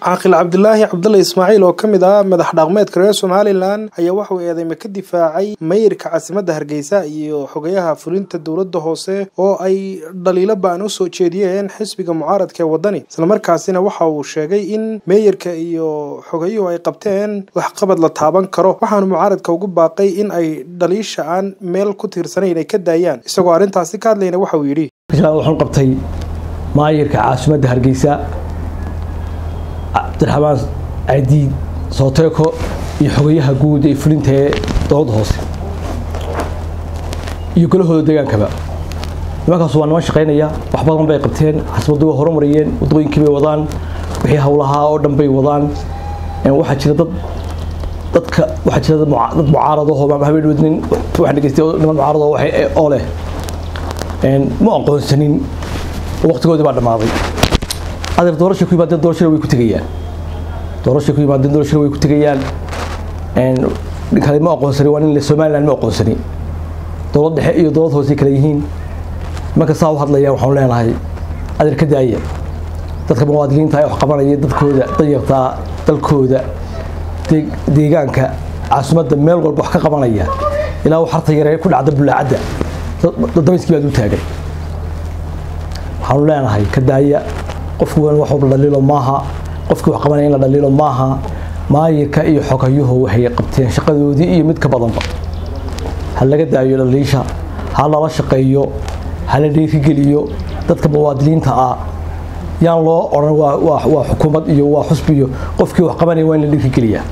caaqil cabdilaahi cabdulle ismaaciil oo ka mid ah madax dhaqmeedka reer somalilan ayaa waxauu eedeyme ka difaacay mayirka caasimadda hargeysa iyo xogayaha fulinta dowladda hoose oo ay dhaliilo ba'an u soo jeediyeen xisbiga mucaaradka ee waddani islamarkaasina waxa uu sheegay in meeyarka iyo xogayuhu ay qabteen waxqabad la taaban karo waxaanu mucaaradka ugu baaqay in ay dhaliisha aan meel ku tiirsanayn ay ka daayaan isagoo arrintaasi ka hadlayna waxa uu yidhi waxaan qabtay maayirka caasimadda hargeysa cabdiraxmaan cadiid sooteeko iyo xogayaha guud ee fulinta ee dowladda hoose iyo golahooda degaankaba nimankaas waa niman shaqaynaya wax badan bay qabteen xasbaddu way horumariyeen waddooyinkii bay wadaan wixii howlahaa oo dhan bay wadaan waxaa jira dad dadka waxaa jira dad mucaaradahoo habeen wadnin waxaan dhegeystay niman mucaarado oo leh ma aqoonsanin waqtigoodii baa dhammaaday adeer doorasha ku yimaadeen doorashada way ku tegayaan doorasha ku yimaadeen doorashada way ku tegayaan kale ma aqoonsani waa nin somaliland ma aqoonsani dowlad dhexe iyo dowlad hoose kale yihiin marka saa u hadlayaan waxaan leenahay adeer ka daaya dadka muwaadiniinta ee wax qabanaya dadkooda danyartaa dalkooda deegaanka caasimadda meel walba wax ka qabanaya ilaa uu xarta yare ku dhacda bulaacadda dabayskii baad u taagan waxaanu leenahay ka daaya qofku wan wax la dhaliilo maaha qofkii wax qabanaya in la dhaliilo maaha maayirka iyo xogayuhu waxay qabteen shaqadoodii iyo mid ka badanba ha laga daayo dhaliisha ha lala shaqeeyo ha la dhiirigeliyo dadka muwaadiniinta ah yaan loo odhan waa xukuumad iyo waa xusbi iyo qofkii wax qabanaya waa in la dhiirigeliyaa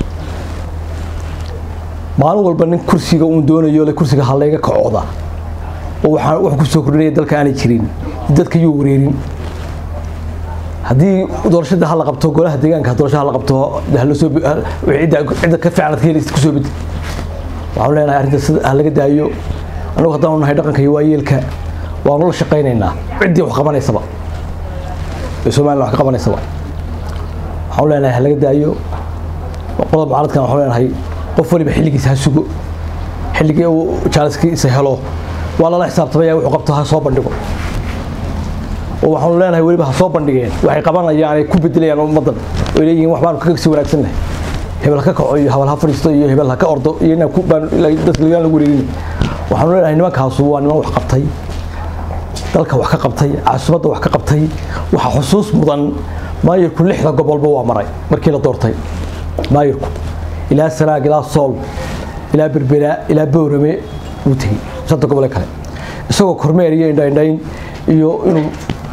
maalin walba nin kursiga uun doonayo le kursiga ha layga kacooda oo wax ku soo kordhinaya dalka aanay jirin dadka yuu wareerin haddii doorashada hala qabto golaha deegaanka doorasho hala qabto cidda ka fiican ka helaysa kusoo bedi waxaanu leenahay arrintaas ha laga daayo annagu haddaanu nahay dhaqanka iyo waayeelka waanu la shaqaynaynaa ciddii wax qabanaysaba ee somaliland wax ka qabanaysaba waxaanu leenahay ha laga daayo qolada mucaaradkan waxaanu leenahay qof waliba xilligiisa ha sugo xilligii uu jaaliskiisa helo waa lala xisaabtamaya wuxuu qabto ha soo bandhigo oo waxaanu leenahay weliba ha soo bandhigeen waxay qabanayaan ay ku bedelayaan ummaddan oy leeyihiin wax baanu kaga sii wanaagsannahay hebel ha ka kaco iyo habal ha fadhiisto iyo hebel ha ka ordo iyo inaan dadka lagaan lagu wareegin waxaanu leenahay nimankaasu waa niman wax qabtay dalka wax ka qabtay caasimadda wax ka qabtay waxa xusuus mudan maayirku lixda gobolba waa maray markii la doortay maayirku ilaa sanaag ilaa sool ilaa berbera ilaa bowrame wuu tegey shanta gobole kale isagoo kormeer iyo indhaindhayn iyo inuu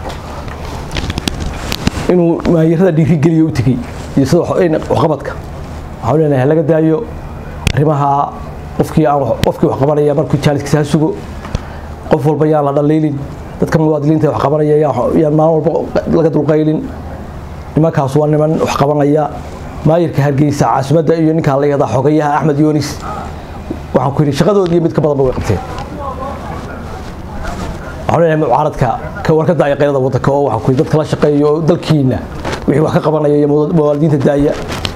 inuu maayirada dhiirigeliyo u tegey iyo sida waxqabadka waxaan leenahay laga daayo arrimaha qofkii aan qofkii wax qabanaya markuu jaaliskiisa ha sugo qof walba yaan la dhaliilin dadka muwaadiniinta wax qabanaya yaan maalin walba laga dulqaylin nimankaas waa niman wax qabanaya maayirka hargeysa caasimadda iyo ninkaa la yahdaa xogayaha axmed yoonis waxaan ku yidhi shaqadoodii mid ka badanba way qabteen waxaan leenahay mucaaradka ka war ka daaya qaylada waddanka oo waxaan ku yidhi dadka la shaqeeyo oo dalkiina wixii wax ka qabanaya iyo muwaadiniinta daaya